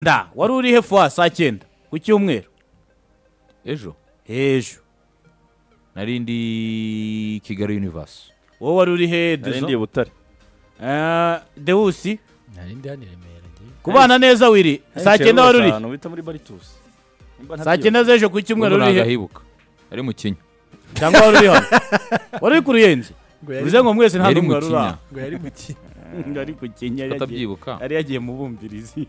nda wari uri he fuwa saa cyenda ku cyumweru ejo ejo nari ndi kigali universe wowe wari uri he nari dezo ndi i butare Eh, dewusi nari ndi hano i remera ngewe kubana neza wiri saa cyenda wari uri he? wita muri baritusi Nimba saa ntabyibuka. cyenda z'ejo ku cyumweru ubwo wari uri he ntahibuka ari mu kinya cyangwa wari uri hano wari uri ku ruyenzi ngo yari- bivuze ngo mwese nta yari n'umwe mu wari uri kinya aho ngo yari mu ki ari ku kinya yari agiye- atabyibuka yari yagiye mu bumvirizi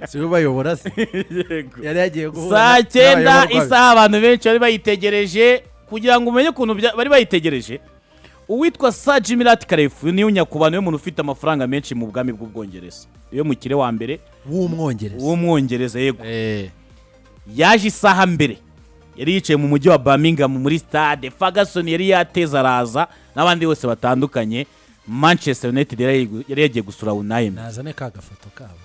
si we bayobora se yego yari yagiye guhura saa na- cyenda n'abayoborwa be. isaha abantu benshi bari bayitegereje kugira ngo umenye ukuntu bya- bari bayitegereje uwitwa sa jimirati karefu niwe nyakubahwa niwe muntu ufite amafaranga menshi mu bwami bw'ubwongereza iyo mukire wa mbere w'umwongereza w'umwongereza yego Eh, yaje isaha mbere yari yicaye mu mujyi wa Birmingham muri stade Ferguson yari yateze araza n'abandi bose batandukanye Manchester United yari yari yagiye gusura Unai nazane ka gafoto kabo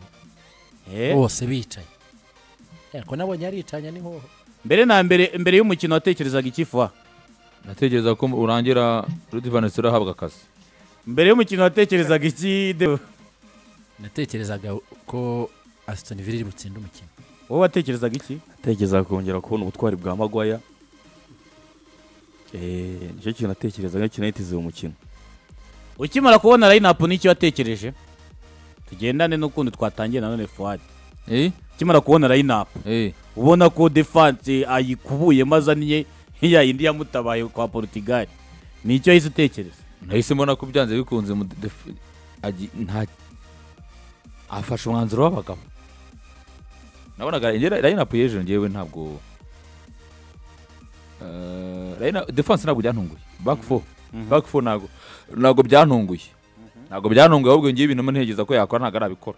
Eh, bose bicaye ariko nabonye yaricanye ni nk'uwo mbere na mbere mbere y'umukino watekerezaga ikifuha natekereza ko urangira ruti vanesera ahabwa akazi mbere y'umukino watekerezaga iki Deo? natekerezaga ko asitoni vili iri butsinde umukino wowe watekerezaga iki natekerezaga kongera kubona ubutwari bwa magwaya Eh, nicyo kintu natekerezaga kinahitize uwo mukino ukimara kubona line-up n'icyo watekereje tugendane n'ukundi twatangiye nanone fuwari eh ukimara kubona line-up eh ubona ko defanse ayikubuye maze aniye ya yindi yamutabaye kwa portugal nicyo yahise utekereza nahise mbona ko byanze bikunze mu def- agi- nta afashe umwanzuro w'abagabo nabonaga rayinapu y'ejo ngewe ntabwo Eh, line- defense ntabwo byantunguye back four back four ntabwo ntabwo byantunguye ntabwo byantunguye ahubwo ngewe ibintu ntekereza ko yakora ntabwo arabikora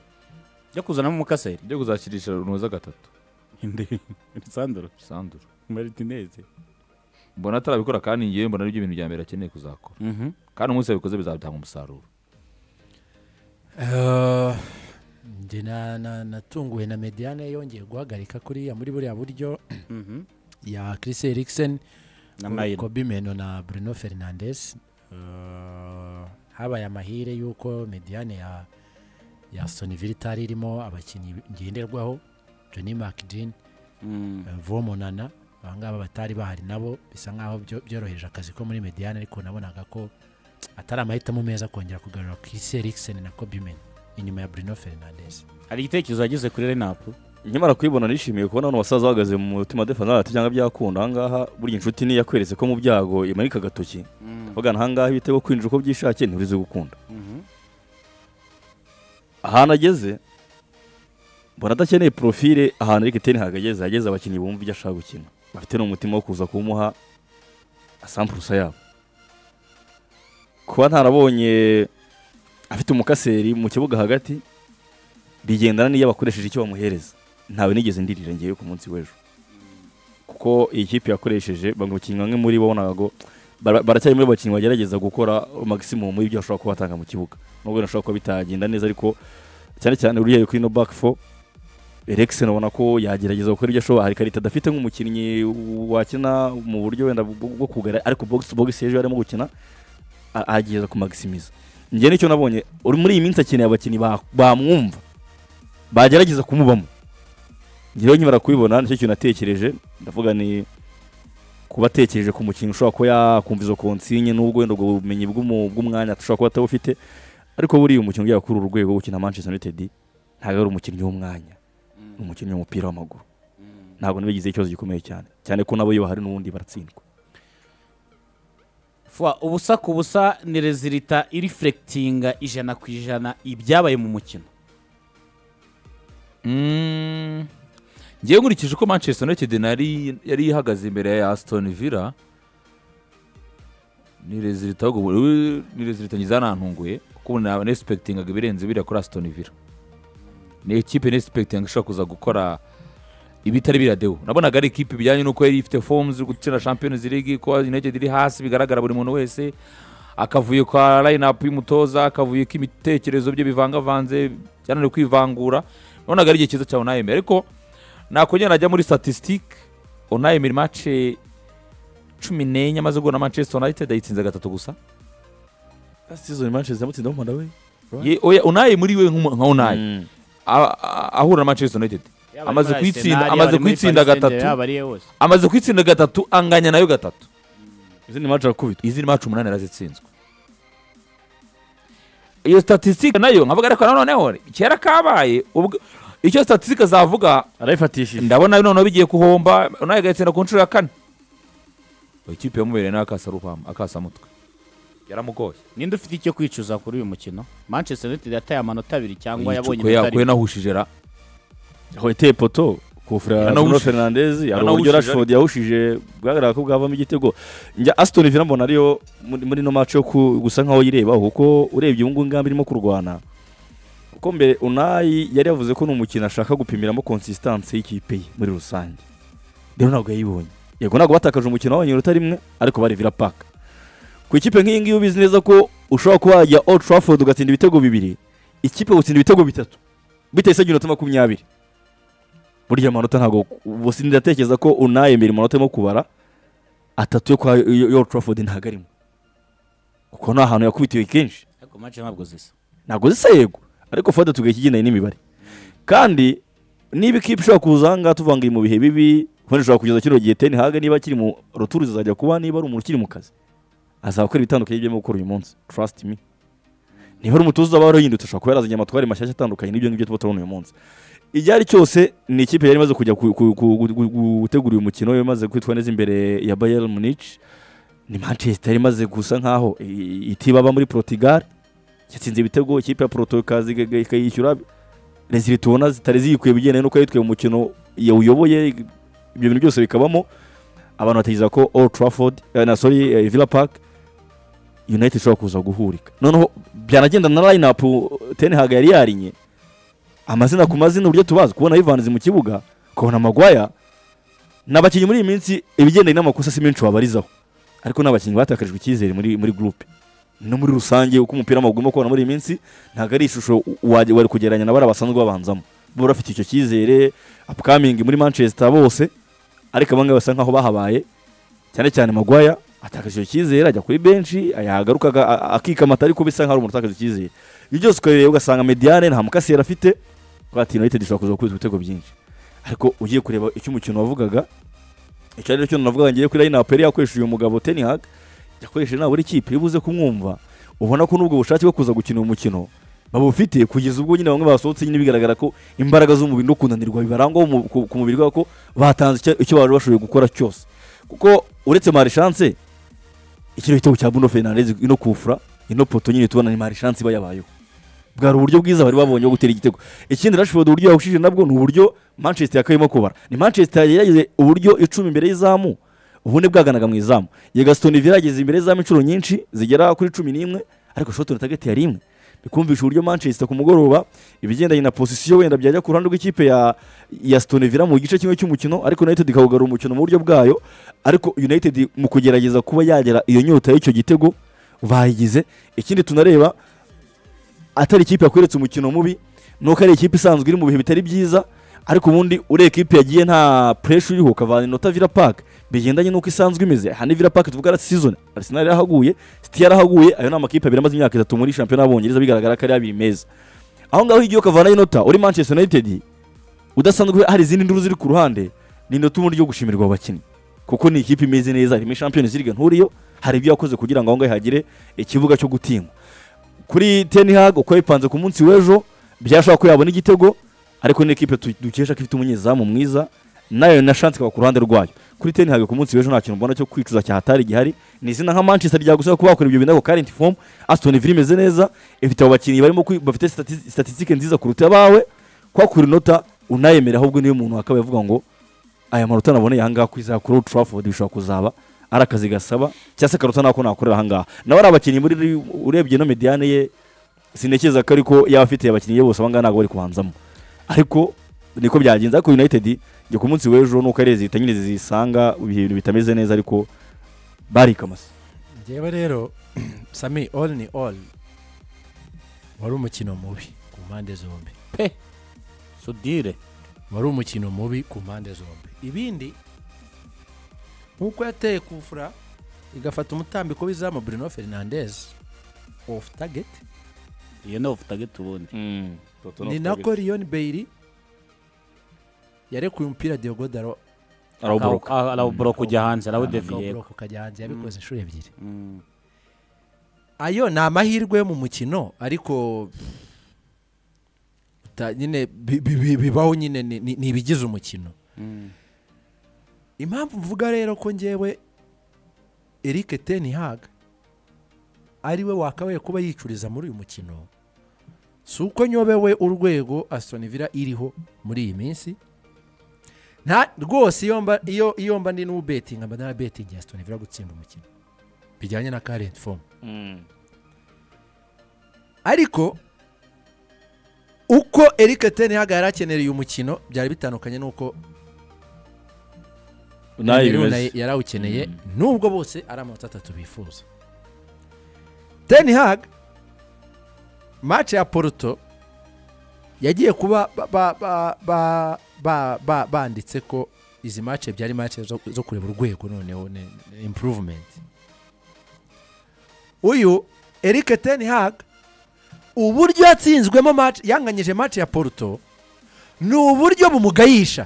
jya kuzanamo umukaseri njye kuzakirisha runoza gatatu sandro sandura martinez mbona atarabikora kandi ngewe mbona aribyo ibintu bya mbere akeneye kuzakora kandi umunsi yabikoze bizatanga umusaruro Eh, njye na- na- natunguwe na mediane yongeye guhagarika kuriya muri buriya buryo ya chris eriksen na mayiro kobi meno na bruno fernandes Eh, habaye amahire y'uko mediane ya ya soniville itari irimo abakinnyi ngenderwaho johnny mcdean eh, vomonana abangaba batari bahari nabo bisa nkaho byo- byoroheje akazi ko muri mediane ariko nabonaga ko atari amahitamo meza kongera kugarura chris eriksen na kobimen inyuma ya bruno fernandes hari igitekerezo yagize kuri line-up nkimara kuyibona nishimiye kubona hano basaza bahagaze mu mutima defanza ati cyangwa byakunda ahangaha burya inshuti niyo yakweretse ko mu byago imanika agatoki bagana ahangaha ibitego kwinjira uko byishakiye ntiburize gukunda ahantu ageze mbona adakeneye porofile ahantu Eric Ten Hag ageze ageze abakinnyi bumva ibyo ashaka gukina bafite n'umutima wo kuza kumuha asampurusa yabo kuba ntarabonye afite umukaseri mu kibuga hagati bigendana n'iyo bakoresheje icyo bamuhereza ntawe nigeze ndirira ngewe ku munsi w'ejo kuko iyi kipe yakoresheje bamukinnyi bamwe muri bo bonaga ngo bara- baracyari muri bakinnyi bagerageza gukora maximum y'ibyo bashobora kuba batanga mu kibuga nubwo bashobora kuba bitagenda neza ariko cyane cyane uriya kuri no back four Eriksen ubona ko yagerageza gukora ibyo ashoboye hari ikarita adafite nk'umukinnyi wakina mu buryo wenda bwo bwo kugara ariko box to box ejo yarimo gukina a- agerageza kumaximiza njye nicyo nabonye uri muri iyi minsi akeneye abakinnyi ba- bamwumva bagerageza kumubamo njyewe nkimara kubibona nicyo kintu natekereje ndavuga ni kuba atekereje ku mukinnyi ushobora kuba yakumva izo konsinye n'ubwo wenda ubwo bumenyi bw'umu- bw'umwanya ushobora kuba atabufite ariko buriya umukinnyi ugiye kuri uru rwego wo gukina manchester united ntabwo ari umukinnyi w'umwanya ni umukinnyi w'umupira w'amaguru ntabwo nabigize ikibazo gikomeye cyane cyane ko nabo iyo bahari n'ubundi baratsindwa Fwa, ubusa ku busa ni rezilita irifurekitinga ijana ku ijana ibyabaye mu mukino Mm, ngewe nkurikije uko manchester united nari yari ihagaze imbere ya aston villa ni rezilita ahubwo buri- ni rezilita ngiza nantunguye kuko ubu naba nesipekitingaga ibirenze biriya kuri aston villa ni ekipe nesipekitinga ishobora kuza gukora ibitari biradeho nabonaga ari ikipe bijyanye n'uko yari ifite fomu zo gukina champions league ko united iri hasi bigaragara buri muntu wese akavuyo kwa line-up y'umutoza akavuyo k'ibitekerezo bye bivangavanze byananiwe kwivangura nabonaga ari igihe cyiza cya onayemeri ariko nakongera najya muri statisitike onayemeri mace cumi n'enye amaze guhura na manchester united ayitsinze gatatu gusa season manchester yamutsinda mu Malawi Ye- oya onaye muri we nk'umu- nka onaye a- a- ahura na manchester united Yaba amaze ari muri kuyitsinda- Arsenal, amaze yaba ari muri kuyitsinda Paris Saint-Germain, gatatu. yaba ari iye hose amaze kwitsinda gatatu anganya nayo gatatu izindi mace arakubitwa izindi macu umunani arazitsinzwe iyo statisitike nayo nkavuga ariko noneho kera kabaye ubwo icyo statisitike zavuga arayifatishije ndabona noneho bigiye guhomba nawe agatsinda ku nshuro ya kane ikipe yamubereye nawe akasa rubamba akasa mutwe yaramugoye ninde ufite icyo kwicuza kuri uyu mukino manchester united yataye amanota abiri cyangwa yabonye Yicukuye, inota rimwe. yakuye nahushije ra aho yateye poto kufura Yanawushije. Bruno Fernandes hari uburyo Yanawushije. Rashford yahushije bwagaragara ko bwavamo igitego njya Aston Villa mbona ariyo muri muri ino mace yo ku- gusa nkaho yireba kuko urebye ubu ngubu ingambi irimo kurwana kuko mbere Unai yari yavuze ko ni umukino ashaka gupimiramo consistency y'ikipe ye muri rusange rero ntabwo yayibonye yego ntabwo batakaje umukino wabonye uruta rimwe ariko bari Villa Park ku ikipe nk'iyi ngiyi ubizi neza ko ushobora kuba wajya Old Trafford ugatsinda ibitego bibiri ikipe gutsinda ibitego bitatu bitahise agira inota makumyabiri burya amanota ntabwo ubu ndatekereza ko unaye mbere amanota arimo kubara atatu yo kwa yo- yo Trafford ntabwo arimo kuko ni ahantu yakubitiwe kenshi ariko match ntabwo zisa ntabwo zisa yego ariko fada tugaye ikigendanye n'imibare kandi niba ikipe ishobora kuza aha ngaha tuvuga ngo iri mu bihe bibi wenda ishobora kugeza kino gihe ten haga niba akiri mu ruturu zizajya kuba niba ari umuntu ukiri mu kazi azakora ibitandukanye n'ibyo arimo gukora uyu munsi trust me niba ari umutoza uzaba warahindutse ashobora kuba yarazanye amatwari mashyashya atandukanye n'ibyo ngibyo tuba turabona uyu munsi iryo ari cyose ni ikipe yari imaze kujya ku- ku- ku- gu- gu- gu- gutegura uyu mukino yari imaze kwitwa neza imbere ya Bayern Munich ni Manchester yari imaze gusa nkaho i- itibaba muri Portugal yatsinze ibitego ikipe ya Porto ikaza iga- ikayishyura rezili tubona zitari ziyikuye bigendanye n'uko yitwaye umukino yawuyoboye ibyo bintu byose bikabamo abantu batekereza ko Old Trafford eh, na sorry eh, Villa Park United ishobora kuza guhurika noneho byanagenda na line up Ten Hag yari yarinye amazina ku mazina uburyo tubazi kubona Ivanzi mu kibuga kubona Magwaya ni abakinnyi muri iyi minsi ibigendanye n'amakosa si menshi wabarizaho ariko ni abakinnyi batakarijwe icyizere muri muri groupe no muri rusange uko umupira w'amaguru urimo kubona muri iyi minsi ntabwo ari ishusho wari wari kugereranya na bariya basanzwe babanzamo bo bafite icyo cyizere upcoming muri Manchester bose ariko abangaba basa nkaho bahabaye cyane cyane Magwaya atakaje icyo cyizere ajya kuri benshi yagaruka akikamata ariko bisa nkaho ari umuntu utakaje icyizere ibyo byose ukareba ugasanga mediane nta mukasiyeri afite kuko ati United ishobora kuza gukubita ibitego byinshi ariko ugiye kureba icyo umukino wavugaga icyo ari cyo navugaga ngiye kuri line up yari yakoresheje uyu mugabo Ten Hag yakoresheje nabura ikipe iyo ubuze kumwumva ubona ko n'ubwo bushake bwo kuza gukina uyu mukino babufite kugeza ubwo nyine bamwe basohotse nyine bigaragara ko imbaraga z'umubiri no kunanirwa bibarangwaho mu- ku- ku mubiri wabo ko batanze icyo- icyo bari bashoboye gukora cyose kuko uretse marishanse ikiro gitego cya Bruno Fernandes ino kufura ino poto nyine tubona ni marishanse iba yabayeho bwari uburyo bwiza bari babonye bwo gutera igitego ikindi Rashford uburyo yahushije nabwo ni uburyo Manchester yakayemo kubara ni Manchester yageze uburyo icumi imbere y'izamu ubune bwaganaga mu izamu yega Aston Villa yageze imbere y'izamu inshuro nyinshi zigera kuri cumi n'imwe ariko shot on target yari imwe bikumvisha uburyo Manchester ku mugoroba ibigendanye na posisiyo wenda byajya ku ruhande rw'ikipe ya ya Aston Villa mu gice kimwe cy'umukino ariko United ikawugarura umukino mu buryo bwayo ariko United mu kugerageza kuba yagera iyo nyota y'icyo gitego bayigize ikindi tunareba atari ikipe yakweretse umukino mubi nuko ari ikipe isanzwe iri mu bihe bitari byiza ariko ubundi ureba ikipe yagiye nta puresha uriho ukavana inota Villa Park bigendanye n'uko isanzwe imeze aha ni Villa Park tuvuga ari season Arsenal yarahaguye City yarahaguye ayo ni amakipe abiri amaze imyaka itatu muri shampiyona y'Abongereza bigaragara ko ari abiri meza aho ngaho igiye ukavana inota uri Manchester United udasanzwe hari izindi nduru ziri ku ruhande ni inota ubundi yo gushimirwa abo bakinnyi kuko ni ikipe imeze neza harimo Champions League nturiyo hari ibyo yakoze kugira ngo aho ngaho ihagire ikibuga cyo gutingwa kuri Ten Hag uko yabipanze ku munsi w'ejo byashobora ko yabona igitego ariko ni ekipe tu- dukesha ko ifite umunyezamu mwiza nayo na chance ikaba ku ruhande rwayo kuri Ten Hag ku munsi w'ejo nta kintu mbona cyo kwicuza cyahatari gihari ni izina nka Manchester ryagusaba kuba bakora ibyo bintu ako current form Aston Villa imeze neza ifite abakinnyi barimo kwi- bafite stati- statistique nziza kuruta abawe kwakura inota unayemera ahubwo niyo umuntu akaba yavuga ngo aya manota naboneye ahangaha ku izakuru Old Trafford bishobora kuzaba ari akazi gasaba cyangwa se akaruta nako nakorera ahangaha nawe ari abakinnyi muri urebye no mediane ye sinekeza ko ariko yaba afite abakinnyi bose abangaba ntabwo bari kubanzamo ariko niko byagenze ariko united njye ku munsi w'ejo nuko ari leta nyine zisanga ibihe bintu bitameze neza ariko barikamase njyewe rero sami all ni all wari umukino mubi ku mpande zombi sudire wari umukino mubi ku mpande zombi ibindi nk'uko yateye kufura igafata umutambiko w'izamu Bruno Fernandes off target iyo ni ofu tageti ubundi toto ni nako Leon Bailey yarekuye umupira Deogodaro arawuboroka Ah, arawuboroka ujya hanze arawudefiriye akawuboroka ukajya hanze yabikoze inshuro ebyiri ayo ni amahirwe yo mu mukino ariko uta- nyine bi- bi- bi- bibaho nyine ni- ni ni ibigize umukino impamvu mvuga rero ko ngewe eric ten hag ari we wakabaye kuba yicuriza muri uyu mukino si uko nyobewe urwego Aston Villa iriho muri iyi minsi nta rwose iyo mba iyo iyo mba ndi n'ubetinga mba narabetingi Aston Villa gutsinda umukino bijyanye na current form ariko uko Eric ten hag yari akenera uyu mukino byari bitandukanye n'uko nawe Cameroon bimeze yari awukeneye nubwo bose ari amanota atatu bifuza ten hag mace ya poruto yagiye kuba ba- ba- ba- ba- ba- ba- banditse ko izi mace byari mace zo zo kureba urwego noneho ne- ne- improvement uyu eric ten hag uburyo yatsinzwemo mace yanganyije mace ya poruto ni uburyo bumugayisha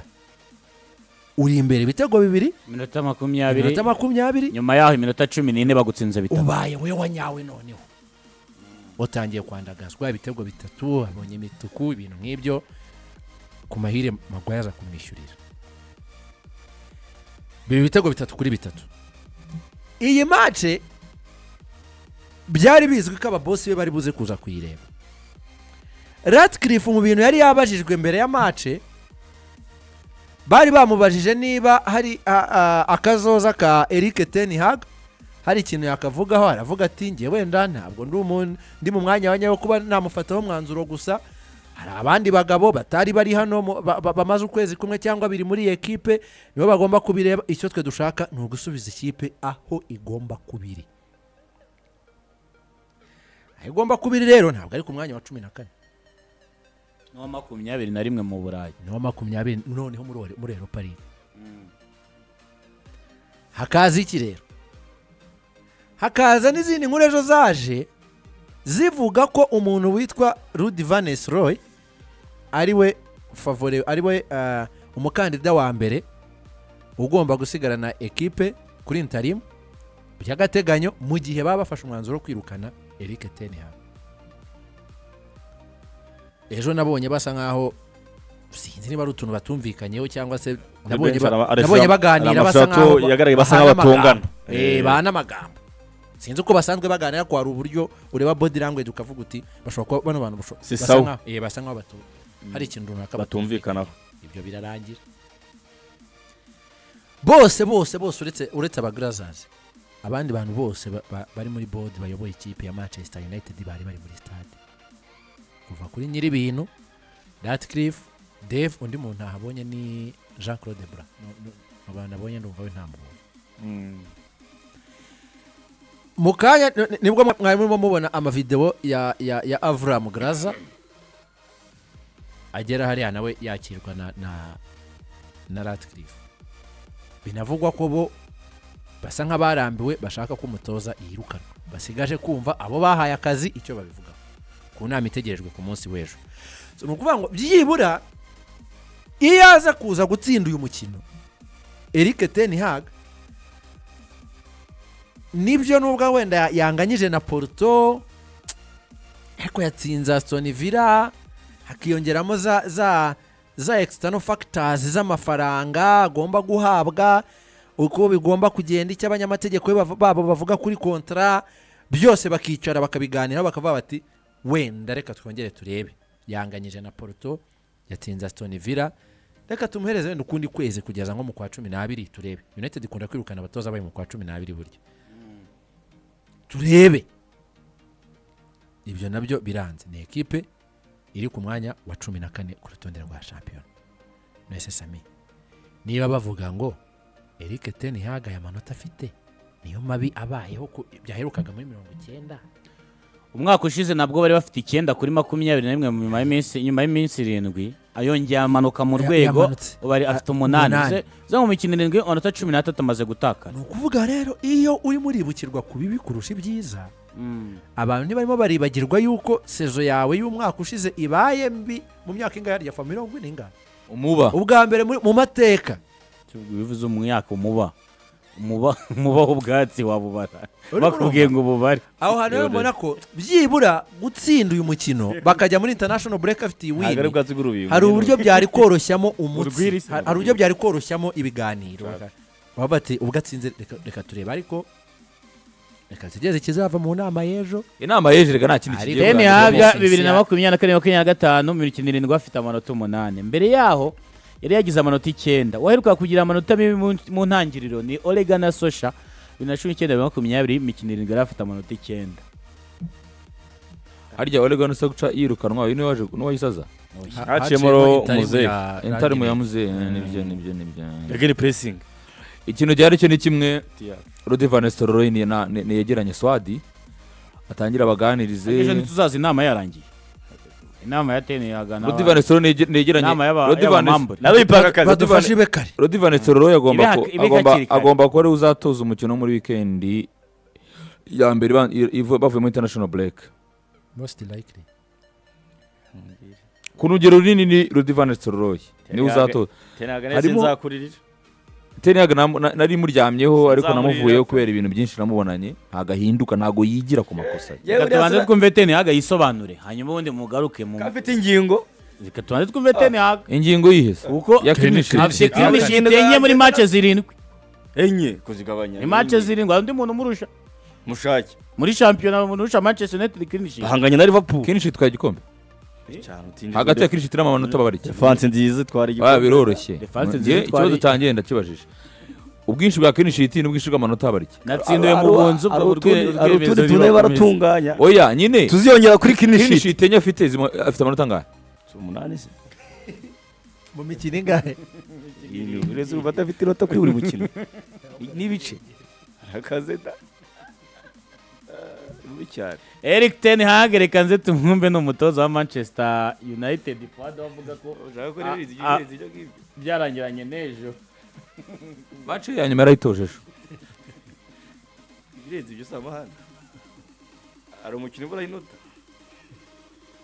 uri imbere ibitego bibiri minota makumyabiri iminota makumyabiri nyuma yaho iminota cumi n'ine bagutsinze bitatu ubaye wewe nyawe noneho utangiye kwandagazwa ibitego bitatu abonye imituku ibintu nk'ibyo ku mahire magwaye aza kumwishyurira biba ibitego bitatu kuri bitatu iyi mace byari bizwi ko ababosi be bari buze kuza kuyireba Ratcliffe mu bintu yari yabajijwe mbere ya mace bari bamubajije niba hari a- a- akazoza ka Eric Ten Hag hari ikintu yakavugaho aravuga ati ngewe wenda ntabwo ndi umuntu ndi mu mwanya wa nyawo kuba namufataho umwanzuro gusa hari abandi bagabo batari bari hano mu- ba- ba- bamaze ukwezi kumwe cyangwa biri muri iyi ekipe nibo bagomba kubireba icyo twe dushaka ni ugusubiza ikipe aho igomba kubiri aho igomba kubiri rero ntabwo ari ku mwanya wa cumi na kane n'uwa makumyabiri na rimwe mu burayi ni wa makumyabiri noneho muri Ore- muri eropa ligi hakaza iki rero hakaza n'izindi nkuru ejo zaje zivuga ko umuntu witwa rudi vanes roy ari we favore ari we ah, umukandida wa mbere ugomba gusigarana ekipe kuri intarimu by'agateganyo mu gihe baba bafashe umwanzuro wo kwirukana eric tenham ejo nabonye basa nkaho sinzi niba ari utuntu batumvikanyeho cyangwa se nabonye ba- Araba- araba- nabonye araba- baganira araba- basa araba- nkaho yagaragaye basa nkaho bahana amagambo. batongana. Eh, Eh. bahana amagambo sinzi uko basanzwe baganira ko hari uburyo ureba body language ukavuga uti bashobora kuba bano bantu basho- Si basa sawa. nkaho- eh, basa nkaho batu hari ikintu runaka batumvikanaho ibyo birarangira bose bose bose uretse uretse abagarazazi abandi bantu bose ba- ba- bari muri board bayoboye ikipe ya manchester united bari bari muri stade kuva kuri nyir'ibintu ratcliffe dave undi muntu ntahabonye ni jean claude bra No- no- mu bantu abonye ndumva we nta muntu mu kanya ni- nibwo mwari murimo mubona amavidewo ya ya ya avuramu graza agera hariya nawe yakirwa na na na ratcliffe binavugwa ko bo basa nk'abarambiwe bashaka ko umutoza yirukanwa basigaje kumva abo bahaye akazi icyo babivugaho ku nama itegerejwe ku munsi w'ejo So, ni ukuvuga ngo byibura iyo aza kuza gutsinda uyu mukino eric ten hag nibyo nubwo wenda ya- yanganyije na Porto ariko yatsinze Aston Villa hakiyongeramo za za za external factors z'amafaranga agomba guhabwa uko bigomba kugenda icyo abanyamategeko be bav- babo bavuga kuri kontra byose bakicara bakabiganiraho bakavuga bati wenda reka twongere turebe yanganyije na Porto yatsinze Aston Villa reka tumuhereze wenda ukundi kwezi kugeza nko mu kwa cumi n'abiri turebe united ikunda kwirukana abatoza bayo mu kwa cumi n'abiri burya turebe ibyo nabyo biranze ni ekipe iri ku mwanya wa cumi na kane ku rutonde rwa shampiyona mwese sami niba bavuga ngo eric ten hag aya manota afite niyo mabi abayeho ku- byaherukaga muri mirongo icyenda umwaka ushize nabwo bari bafite icyenda kuri makumyabiri na rimwe mu nyuma y'iminsi nyuma y'iminsi irindwi ayongera amanuka mu Ya- rwego yamanutse. ubu ari Ah, afite umunani umunani. Ze- zo mu mikino irindwi amanota cumi n'atatu amaze gutakara ni ukuvuga rero iyo urimo uribukirwa ku bibi kurusha ibyiza abantu ntibarimo baribagirwa yuko sezo yawe y'umwaka ushize ibaye mbi mu myaka ingana ya fa mirongo ine ingana umuba ubwa mbere muri- mu mateka bivuze umwaka umuba umuba umuba w'ubwatsi wabubara Urimo bakubwiye ngo ububare aho hantu rero mubona ko byibura gutsinda uyu mukino bakajya muri international break afite iyi ntabwo ari wini ubwatsi bw'urubingo hari uburyo byari koroshyamo umutsi Urwiri se. hari hari uburyo byari koroshyamo ibiganiro baba bati ubwo atsinze reka- reka turebe ariko reka tugereze ikizava mu nama y'ejo inama yejerega nta kindi Ari kigiye deni bwa mbere habya mu bibiri na Sisiya. makumyabiri na kane makumyabiri na gatanu mirongo icyenda n'irindwi afite amanota umunani mbere yaho yari yagize amanota icyenda uwaheruka kugira amanota mibi mu- mu ntangiriro ni orega na sosha bibiri na cumi n'icyenda bibiri na makumyabiri imikino irindwi yari afite amanota icyenda harya oregano se guca yirukanwa uyu niwe waje n'uwayisaza haciyemo Muzeye. intare mu yamuze nibyo nibyo nibyo ageni puresingi ikintu gihari cyo ni kimwe rudi vanesitoro royi yegeranye swadi atangira ejo abaganirize ntituzaza inama yarangiye inama ya teni yagana rudi vanesitoro yegeranye inama y'aba- Rodi Van- y'abamambure. Rodi Van- Rodi Van- badufashe ibe kare Rodi vanesitoro royi agomba Ibe ku- hak- ibe agomba- hakiri kare. agomba kuba ariwe uzatoza umukino wo muri wikendi ya mbere iba- ivu- bavuye muri international break most likely ku rugero runini ni rudi vanesitoro royi niwe Yabwe. uzatoza ntabwo Harimo- nzakuririra teniyaga nari muryamyeho ariko Sinzamurira. namuvuyeho kubera ibintu byinshi namubonanye ntabwo ahinduka ntabwo yigira ku makosa ye reka tubanze twumve teni haga yisobanure hanyuma ubundi mugaruke mu afite ingingo reka tubanze twumve teni haga ingingo yihese kuko ya clinic afite Clinic. kimishi itenye muri mace zirindwi enye kuzigabanya ni mace zirindwi hari undi muntu umurusha mushake muri shampiyona umuntu urusha manchester united clinic bahanganye na liverpool kinshi twari igikombe hagati ya kinshi tiramo amanota babarike defanse nziza twari Ah, biroroshye Defense Njye, nziza ikibazo twari- cyangije ndakibajije ubwinshi bwa kinshi yiti n'ubwinshi bw'amanota abarike natsindiwe mu bunzi ubwo urwe- hari urwemezo utundi tune bibakomeza. baratunganya oya nyine tuziyongera kuri kinshi kinishiti itenye afite zima- afite amanota angahe umunani se mu mikino ingahe uretse urumva adafite inota kuri buri mukino n'ibice akazeta bibi cyane eric ten hag reka nze tumwumve ni umutoza wa manchester united fuad avuga ko ushaka ko rero rero izi- izi- izi- ibyo ngibyo byarangiranye n'ejo bace ya nyuma yarayitojeje ibirenze ibyo si amahane hari umukino ubura inota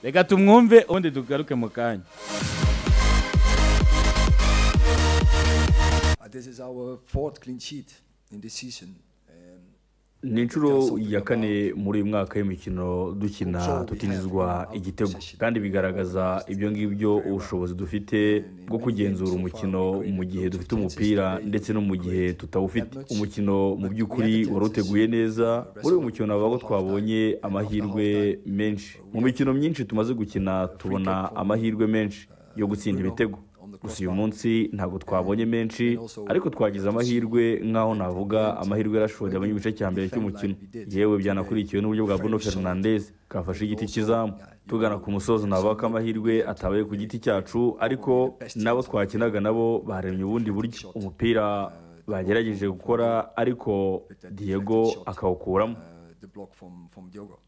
reka tumwumve ubundi tugaruke mu kanya Uh, This is our fourth clean sheet in this season. Um, ni inshuro ya kane muri uyu mwaka y'imikino dukina tutinjizwa igitego kandi bigaragaza ibyo ngibyo ubushobozi dufite bwo kugenzura umukino mu gihe dufite umupira ndetse no mu gihe tutawufite umukino mu by'ukuri wari uteguye neza muri uyu mukino navuga ko twabonye amahirwe menshi mu mikino myinshi tumaze gukina tubona amahirwe menshi yo gutsinda ibitego gusa uyu munsi ntabwo twabonye menshi ariko twagize amahirwe nk'aho navuga amahirwe yarashoboye mu gice cya mbere cy'umukino yewe byanakurikiwe n'uburyo bwa Bruno Fernandes kafashe igiti cy'izamu tugana ku musozo navuga ko amahirwe atabaye ku giti cyacu ariko n'abo twakinaga nabo baremye ubundi buryo umupira bagerageje gukora ariko Diego akawukuramo uh, the block from from Diogo.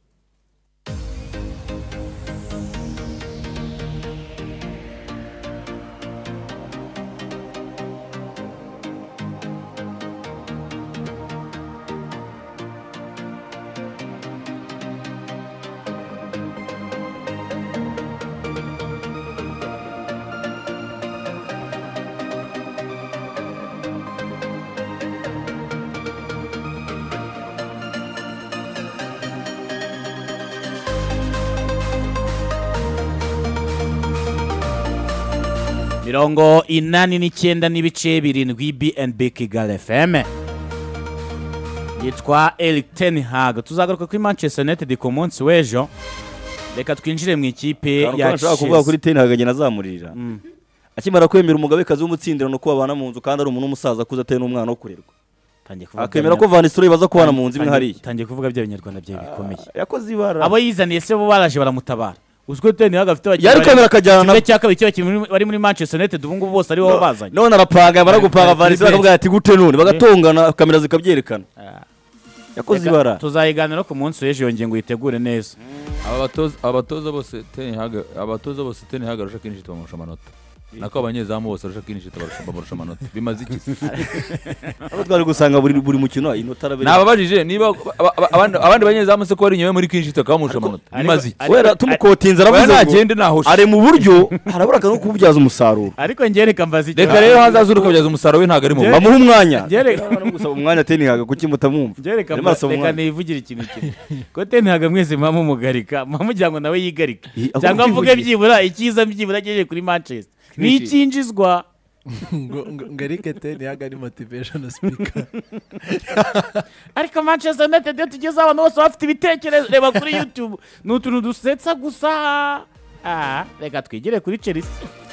mirongo inani n'icyenda n'ibice birindwi bnb kigali fm yitwa eric ten hag tuzagaruka kuri manchester united ku munsi w'ejo reka twinjire mu ikipe ya nshaka kuvuga kuri chelsea teni hagagenda azamurira akimara kwemera umugabekazi w'umutsindirano ko babana mu nzu kandi ari umuntu w'umusaza akuze atari n'umwana wo kurerwa Tangiye kuvuga akemera bya- ko vanisitoro baza kubana mu nzu imwe Tangiye- hariya tangiye kuvuga bya binyarwanda byawe bikomeye yakoze ibara abo yizaniye se bo baraje baramutabara uziko teni hag afite abakinnyi yari bari- kwemera akajyana kimwe nabo cya kabiri cyo bari muri manchester united ubu ngubu bose aribo bazanye none arapanga yamara gupanga Bari- bari vanisitoro kuri akavuga ati gute none bagatongana kamera zikabyerekana yakoze Reka ibara tuzayiganira ku munsi w'ejo iyo ngingo uyitegure neza abatoza bose tenihaga abatoza bose tenihaga arusha kinshi tubamurusha amanota nako abanyezamu bose barusha kwinishita barusha- babarusha amanota bimaze iki se? abo twari gusanga buri buri mukino inota arabiri nababajije niba aba- aba- abandi- abandi banyezamu se ko ari inyuma muri kwinishita bakaba bamurusha amanota ariko- bimaze iki ariko- wera tumukotinze Oya, aravuze ngo nagende nahoshe ari mu buryo harabura akantu ko kububyaza umusaruro ariko njye reka mbaze icyo- reka rero hazaza uri kubyaza umusaruro we ntabwo ari mu Njye- bamuhe umwanya Njye reka- no gusaba umwanya tenihaga kuki mutamwumva njye reka Arimo mba- arasoma reka umwana. nivugire ikintu kimwe ko tenihaga mwese muba mumugarika muba mugira ngo nawe yigarike Ih, ako cyangwa mvuge kwivugira. byibura icyiza byibura agejeje kuri manchester ni Clichy. icyinjizwa ngo ngo arike te ntiyaga ari motivation speaker ariko manchester united iyo tugezeho abantu bose baba bafite ibitekerezo reba kuri youtube ni utuntu dusetsa gusa Ah, reka twigire kuri chelsea